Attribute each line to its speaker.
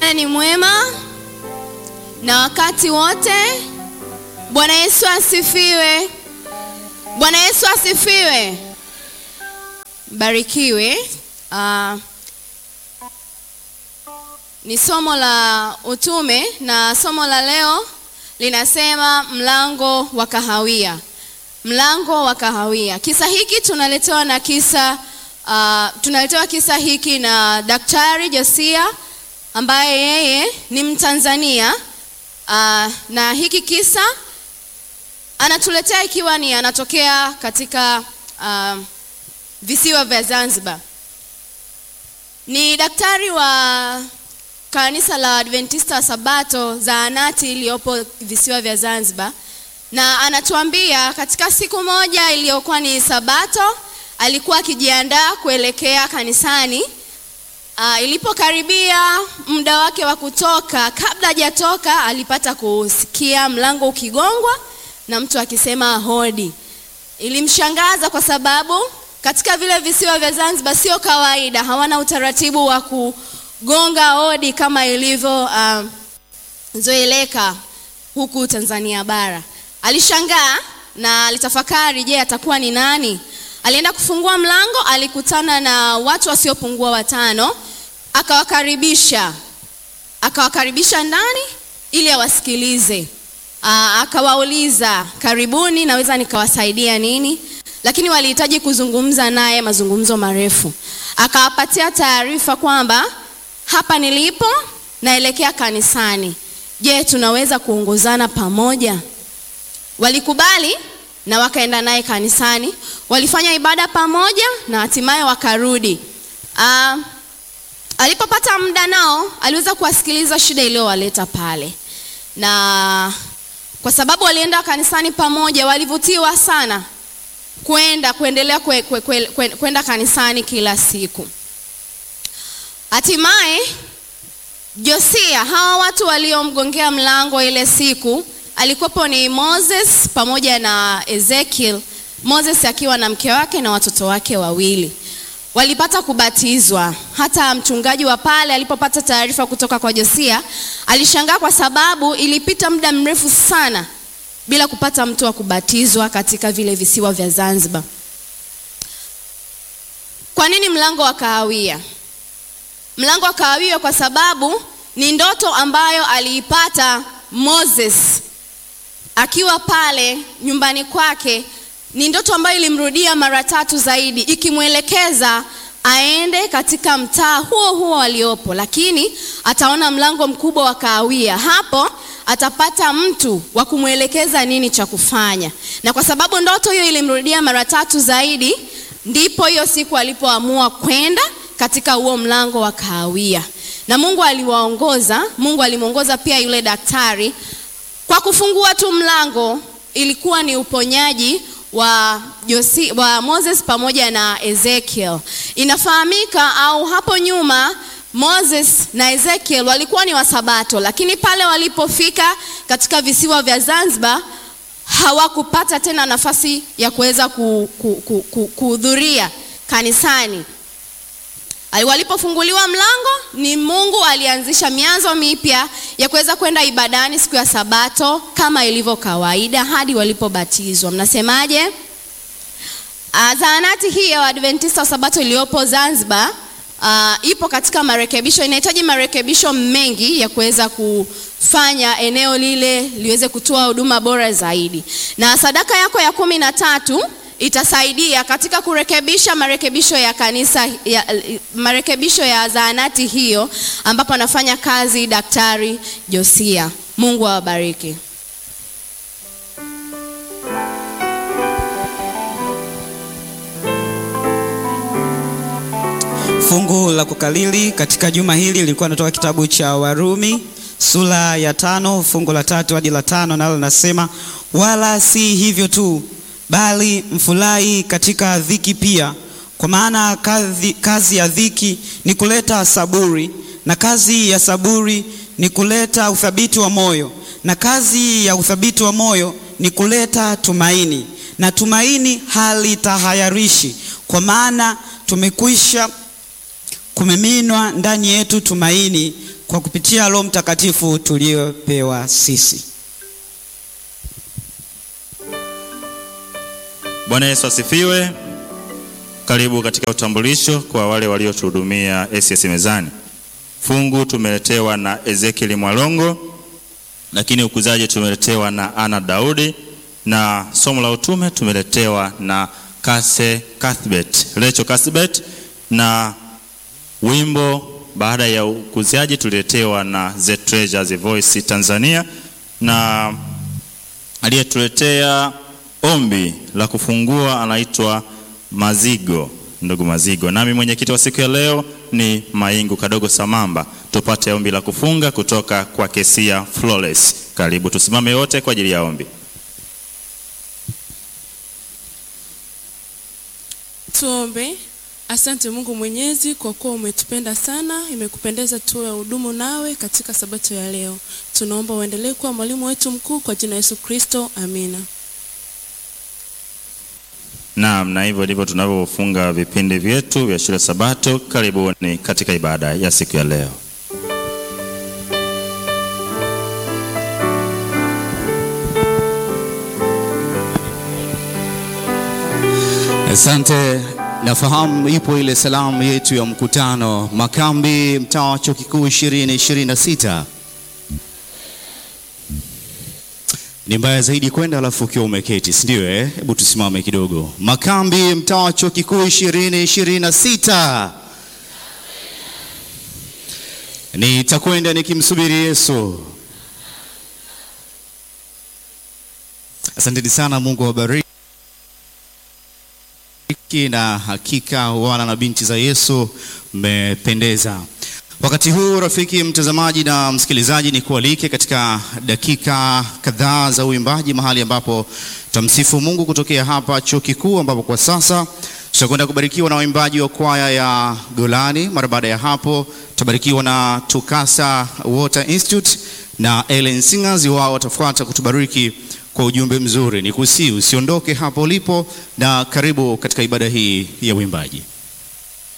Speaker 1: Bwana ni mwema na wakati wote. Bwana Yesu asifiwe. Bwana Yesu asifiwe. Barikiwe. Uh, ni somo la utume na somo la leo linasema mlango wa kahawia. Mlango wa kahawia. Kisa hiki tunaletewa na kisa uh, tunaletewa kisa hiki na Daktari Josia ambaye yeye ni Mtanzania uh, na hiki kisa anatuletea ikiwa ni anatokea katika uh, visiwa vya Zanzibar. Ni daktari wa kanisa la Adventista Sabato zahanati iliyopo visiwa vya Zanzibar, na anatuambia katika siku moja iliyokuwa ni Sabato alikuwa akijiandaa kuelekea kanisani. Uh, ilipokaribia muda wake wa kutoka, kabla hajatoka alipata kusikia mlango ukigongwa na mtu akisema hodi. Ilimshangaza kwa sababu katika vile visiwa vya Zanzibar sio kawaida, hawana utaratibu wa kugonga hodi kama ilivyo uh, zoeleka huku Tanzania bara. Alishangaa na alitafakari, je, atakuwa ni nani? Alienda kufungua mlango, alikutana na watu wasiopungua watano, akawakaribisha akawakaribisha ndani ili awasikilize. Aa, akawauliza karibuni, naweza nikawasaidia nini? Lakini walihitaji kuzungumza naye mazungumzo marefu. Akawapatia taarifa kwamba hapa nilipo naelekea kanisani. Je, tunaweza kuongozana pamoja? Walikubali na wakaenda naye kanisani. Walifanya ibada pamoja na hatimaye wakarudi. Aa, alipopata muda nao aliweza kuwasikiliza shida iliyowaleta pale, na kwa sababu walienda kanisani pamoja, walivutiwa sana kwenda kuendelea kwe, kwe, kwe, kwe, kwenda kanisani kila siku. Hatimaye Josia, hawa watu waliomgongea mlango ile siku alikuwepo ni Moses pamoja na Ezekiel. Moses akiwa na mke wake na watoto wake wawili walipata kubatizwa. Hata mchungaji wa pale alipopata taarifa kutoka kwa Josia alishangaa, kwa sababu ilipita muda mrefu sana bila kupata mtu wa kubatizwa katika vile visiwa vya Zanzibar. Kwa nini mlango wa kahawia? Mlango wa kahawia kwa sababu ni ndoto ambayo aliipata Moses akiwa pale nyumbani kwake. Ni ndoto ambayo ilimrudia mara tatu zaidi, ikimwelekeza aende katika mtaa huo huo aliopo, lakini ataona mlango mkubwa wa kahawia. Hapo atapata mtu wa kumwelekeza nini cha kufanya, na kwa sababu ndoto hiyo ilimrudia mara tatu zaidi, ndipo hiyo siku alipoamua kwenda katika huo mlango wa kahawia, na Mungu aliwaongoza. Mungu alimwongoza pia yule daktari kwa kufungua tu mlango. Ilikuwa ni uponyaji wa, Josi, wa Moses pamoja na Ezekiel. Inafahamika au hapo nyuma Moses na Ezekiel walikuwa ni Wasabato, lakini pale walipofika katika visiwa vya Zanzibar hawakupata tena nafasi ya kuweza kuhudhuria ku, ku, ku, kanisani. Walipofunguliwa mlango, ni Mungu alianzisha mianzo mipya ya kuweza kwenda ibadani siku ya Sabato kama ilivyo kawaida hadi walipobatizwa. Mnasemaje? Zahanati hii ya Waadventista wa Sabato iliyopo Zanzibar Uh, ipo katika marekebisho, inahitaji marekebisho mengi ya kuweza kufanya eneo lile liweze kutoa huduma bora zaidi, na sadaka yako ya kumi na tatu itasaidia katika kurekebisha marekebisho ya kanisa ya, marekebisho ya zahanati hiyo ambapo anafanya kazi Daktari Josia. Mungu awabariki.
Speaker 2: Fungu la kukalili katika juma hili lilikuwa natoka kitabu cha Warumi sura ya tano fungu la tatu hadi la tano nalo linasema, wala si hivyo tu, bali mfurahi katika dhiki pia, kwa maana kazi, kazi ya dhiki ni kuleta saburi, na kazi ya saburi ni kuleta uthabiti wa moyo, na kazi ya uthabiti wa moyo ni kuleta tumaini, na tumaini halitahayarishi, kwa maana tumekwisha kumiminwa ndani yetu tumaini kwa kupitia Roho Mtakatifu tuliopewa sisi.
Speaker 3: Bwana Yesu asifiwe. Karibu katika utambulisho kwa wale waliotuhudumia SS mezani. Fungu tumeletewa na Ezekiel Mwalongo, lakini ukuzaji tumeletewa na Ana Daudi, na somo la utume tumeletewa na Kase Cuthbert, Lecho Cuthbert, na wimbo baada ya ukuzaji tuliletewa na The Treasure, The Voice Tanzania, na aliyetuletea ombi la kufungua anaitwa Mazigo, ndugu Mazigo. Nami mwenyekiti wa siku ya leo ni Maingu Kadogo Samamba. Tupate ombi la kufunga kutoka kwa Kesia Flores. Karibu tusimame wote kwa ajili ya ombi.
Speaker 4: Tuombe. Asante Mungu Mwenyezi kwa kuwa umetupenda sana, imekupendeza tuwe hudumu nawe katika sabato ya leo. Tunaomba uendelee kuwa mwalimu wetu mkuu kwa jina la Yesu Kristo, amina.
Speaker 3: Naam, na hivyo ndivyo tunavyofunga vipindi vyetu vya shule Sabato. Karibuni katika ibada ya siku ya leo.
Speaker 5: Asante. Nafahamu ipo ile salamu yetu ya mkutano Makambi, mtaa wa chuo kikuu 2026. Ni mbaya zaidi kwenda alafu ukiwa umeketi, si ndio? Eh, hebu tusimame kidogo. Makambi, mtaa wa chuo kikuu 2026. Nitakwenda nikimsubiri Yesu. Asanteni sana, Mungu awabariki na hakika wana na binti za Yesu mmependeza. Wakati huu rafiki mtazamaji na msikilizaji, ni kualike katika dakika kadhaa za uimbaji, mahali ambapo tutamsifu Mungu kutokea hapa chuo kikuu, ambapo kwa sasa tutakwenda kubarikiwa na waimbaji wa kwaya ya Golani. Mara baada ya hapo tutabarikiwa na Tukasa Water Institute na Ellen Singers, wao watafuata kutubariki kwa ujumbe mzuri. Ni kusi usiondoke hapo ulipo, na karibu katika ibada hii ya uimbaji.